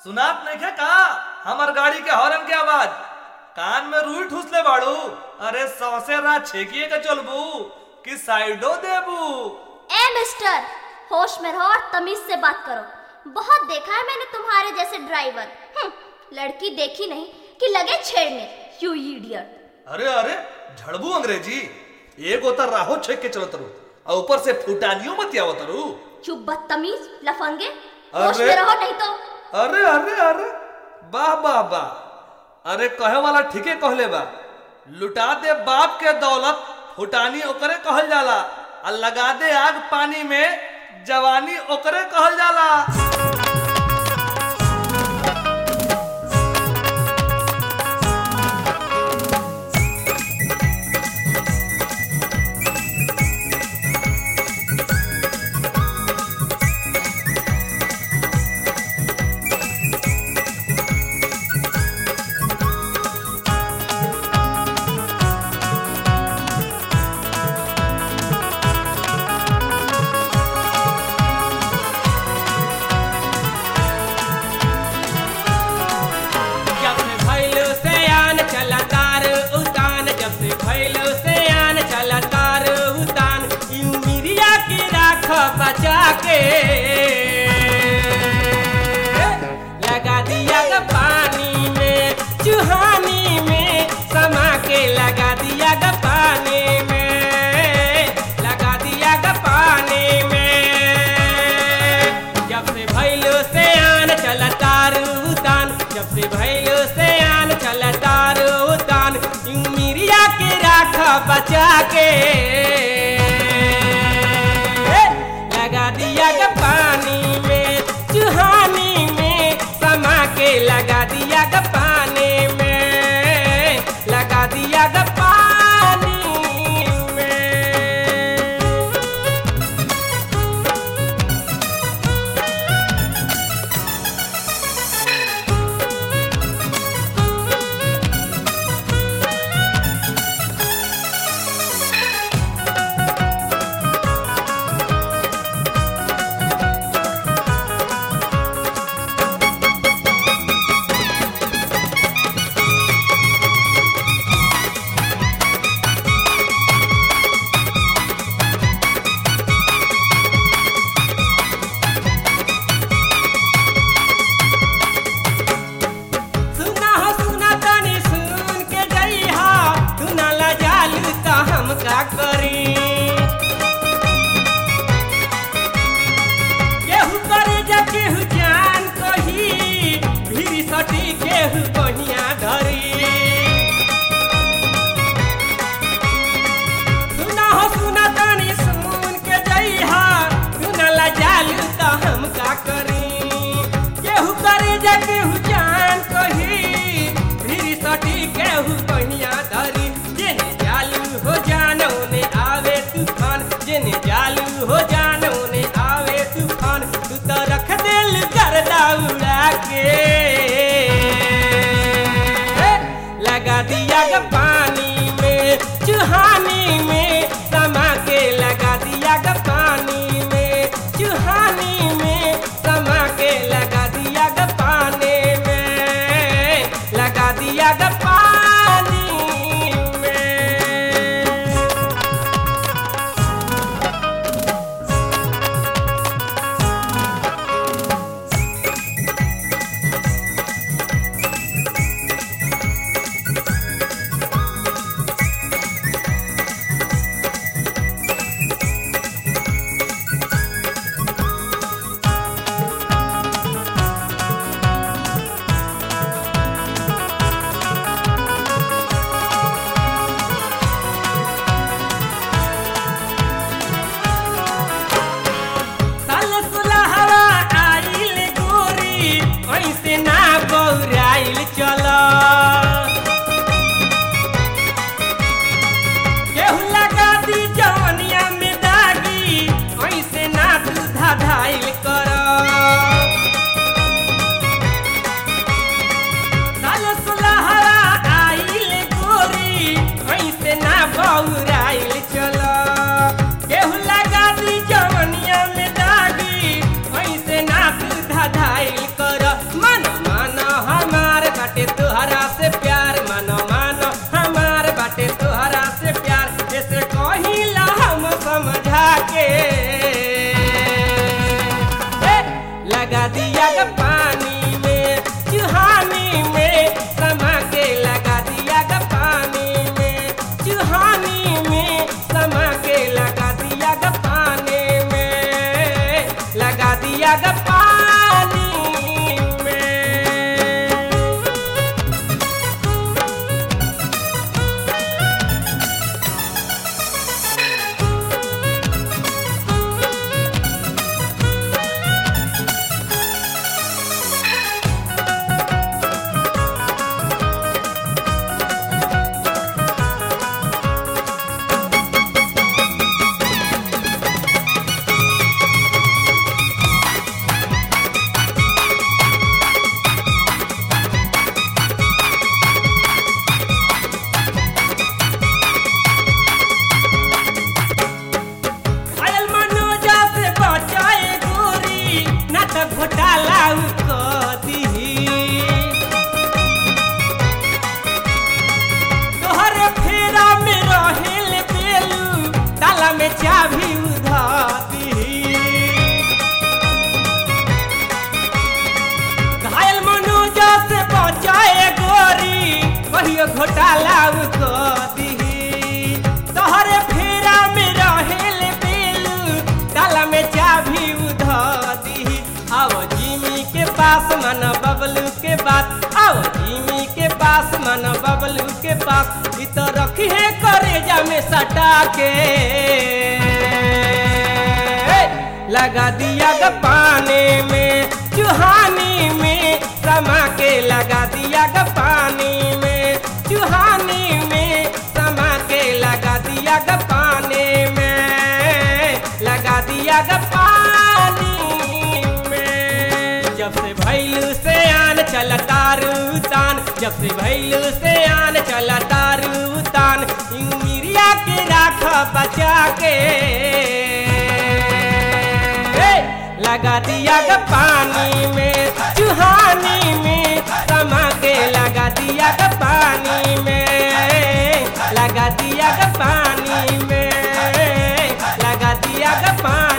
सुनात नहीं है का हमर गाड़ी के हॉर्न के आवाज कान में रुई ठूसले बाड़ू अरे सौसे रात छेकिए के चलबू कि साइडो देबू ए मिस्टर होश में रहो और तमीज से बात करो बहुत देखा है मैंने तुम्हारे जैसे ड्राइवर हम्म, लड़की देखी नहीं कि लगे छेड़ने यू इडियट अरे अरे झड़बू अंग्रेजी एक होता राहो छेक के चलो तरु और ऊपर से फुटानियों मत आवत तरु चुप बदतमीज लफंगे होश अरे। में रहो नहीं तो अरे अरे अरे वाह वाह वाह अरे कहे वाला ठीके कहले बा लुटा दे बाप के दौलत फुटानी ओकरे कहल जाला आ लगा दे आग पानी में जवानी ओकरे कहल जाला जब से भइलो से आन चला तार उतान जब से भइलो से आन चला तार उतान यू मिरिया के राख बचा के लगा दिया ग पानी में चुहानी में समा के लगा दिया ग पानी में लगा दिया ग पानी में जब से भइलो से आन चला तार उतान जब से भइलो से आन चला तार उतान यू मिरिया के राख बचा के लगा दिया ग पानी में चुहानी में समा के लगा दिया ग पानी में लगा दिया ग पानी में लाउ क दिही तोहरे फेरा में रहेल बेलू ताला में चाभी उधा दिही घायल मनोजा से बचाए गोरी कहियो घोटाला क दिही तोहरे फेरा में रहेल बेलू ताला में चाभी उधा दिही आओ जिमी के पास मन बबलू के बात आओ जिमी के पास मन बबलू के पास इ तो रखी है करेजा में सटा के लगा दिया ग पानी में चुहानी में समा के लगा दिया ग पानी में चुहानी में समा के लगा दिया ग पानी में लगा दिया ग पानी में जब से भैलू से आन चल तारू तान जब से भैलू से आन चल तारू तान मिरिया के राख बचा के हे, लगा दिया ग पानी में चुहानी में समा के लगा दिया ग पानी में लगा दिया ग पानी में लगा दिया ग पानी